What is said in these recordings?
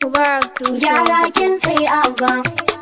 Mubarak to Gyara kin tsaye abba.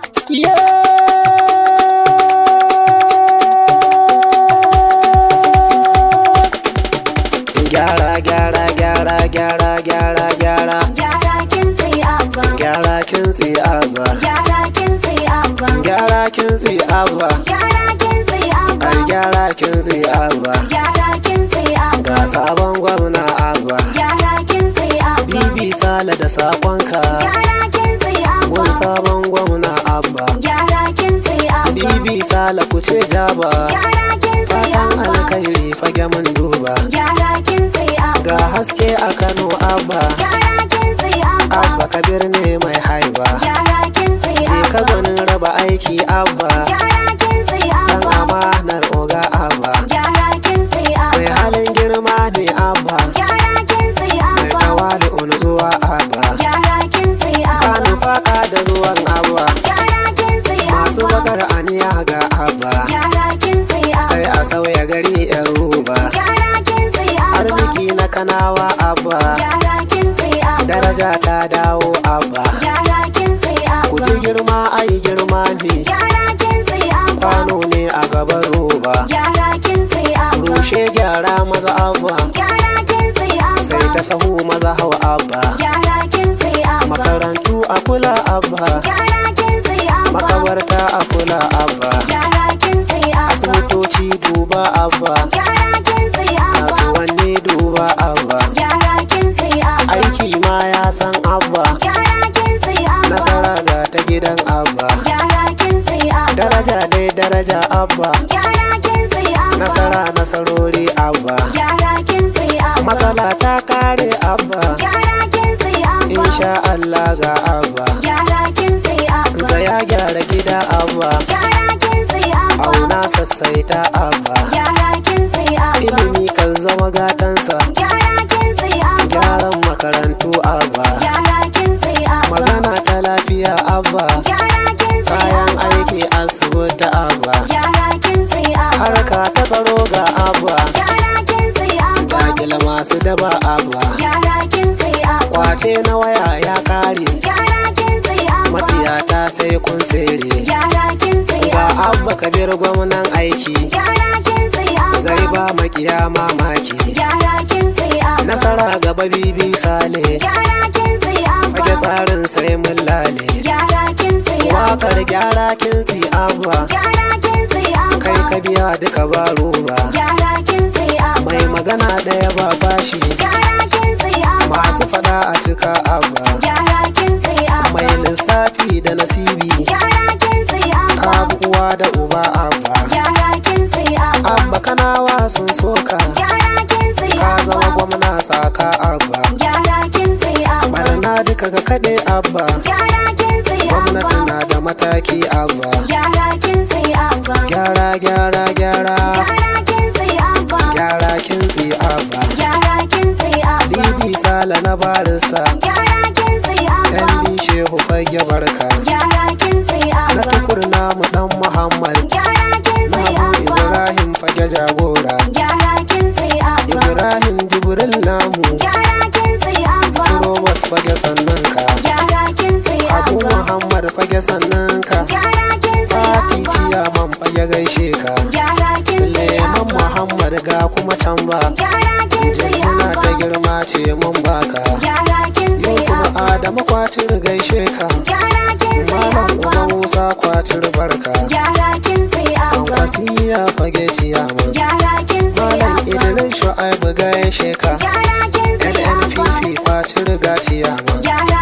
Gyara gyara gyara gyara gyara gyara Gyara kin tsaye abba. gyara kintsi abba Gyara kin tsaye abba. gyara kintsi abba Gyara kin tsaye abba. ai gyara kintsi abba Gyara kin tsaye abba. ga sabon gwamna abba Gyara kin tsaye abba. bibi sale da sakonka Gyara kin tsaye abba. gun sabon gwamna abba Gyara kin tsaye abba. bibi sale ku ce jaba Gyara kin tsaye fatan abba. alkhairi fage mun duba Gyara kin tsaye abba. ga haske a kano abba Gyara kin tsaye abba. abba kabir ne mai haiba Gyara kin tsaye je ka abba. gwanin raba aiki abba Gyara kin tsaye dan abba. amanar oga abba Gyara kin tsaye mai abba. halin girma ne abba Gyara kin tsaye mai abba. tawali zuwa abba Gyara kin tsaye ka abba. nufaka da zuwan abba Gyara kin tsaye masu abba. bakar aniya ga abba Gyara kin tsaye sai abba. a sauya gari yan ruba Gyara kin tsaye abba. arziki na kanawa abba Gyara kin tsaye abba. daraja ta dawo abba Gyara kin tsaye ku abba. ji girma ai girma ne Gyara kin tsaye abba. kwano ne a gaban roba Gyara kin tsaye abba. rushe gyara maza abba Gyara kin tsaye abba. sai ta sahu maza hau abba Gyara kin tsaye abba. makarantu a kula abba Gyara kin tsaye abba. makabarta a kula abba Gyara kin tsaye abba. asibitoci duba abba Gyara kin tsaye abba. kasuwanni duba abba Gyara kin tsaye abba. aiki ma ya san abba Gyara kin tsaye abba. nasara ga ta gidan abba Gyara kin tsaye abba. daraja dai daraja abba Gyara kin tsaye abba. nasara nasarori abba Gyara kin tsaye abba. matsala ta kare abba Gyara kin tsaye abba. insha Allah ga abba Gyara kin tsaye abba. zaya gyara gida abba Gyara kin tsaye abba. auna sassaita abba Gyara kin tsaye abba. ilimi kan zama gatansa Gyara kin tsaye abba. gyaran makarantu abba Gyara kin tsaye abba. magana ta lafiya abba Gyara kin tsaye kayan abba. aiki asibiti abba Gyara kin tsaye abba. harka ta tsaro ga abba Gyara kin tsaye abba. dakila masu daba abba Gyara kin tsaye abba. kwace na waya ya kare Gyara kin tsaye abba. matsiyata sai kun tsere Gyara kin tsaye ga abba. abba kabir gwamnan aiki Gyara kin tsaye abba. zai ba makiya mamaki Gyara kin tsaye abba. nasara gaba bibi sale Gyara kin tsaye abba. fage tsarin sai mun lale Gyara kin tsaye abba. wakar gyara kinti abba Gyara kin tsaye abba. kai ka biya duka ba roba Gyara kin tsaye abba. mai magana ɗaya ba fashi Gyara kin tsaye abba. masu fada a cika abba Gyara kin tsaye abba. mai lissafi da nasibi Gyara kin tsaye abba. uwa da uba abba Gyara kin tsaye abba. abba kanawa sun soka Gyara kin tsaye ka zama abba. gwamna saka abba Gyara kin tsaye abba. barna duka ga kaɗe abba Gyara kin tsaye gwamnati abba. na da mataki abba Gyara kin tsaye abba. gyara gyara gyara Gyara kin tsaye abba. gyara kintsi abba Gyara kin tsaye abba. bibi sala na barista Gyara kin tsaye abba. yan bi shehu fage barka Gyara kin tsaye na abba. tukur namu dan muhammad Gyara kin tsaye namu abba. ibrahim fage jagora Gyara kin tsaye abba. ibrahim jibril namu Gyara kin tsaye abba. Robas fage sannan ka Gyara kin tsaye abu abba. muhammad fage sannan ka Gyara kin tsaye fati abba. ciyaman fage gaishe ka Gyara kin tsaye leman abba. muhammad ga kuma can ba Gyara kin tsaye jinjina ta abba. girma ce mun baka Gyara kin tsaye yusuf abba. adamu kwacin gaishe ka Gyara kin tsaye malam abba. uba musa kwacin barka Gyara kin tsaye abba. kwankwasiya fage ciyaman Gyara kin tsaye malam abba. idris shu'aibu gaishe ka Gyara kin tsaye abba. nnpp kwacin ga ciyaman Gyara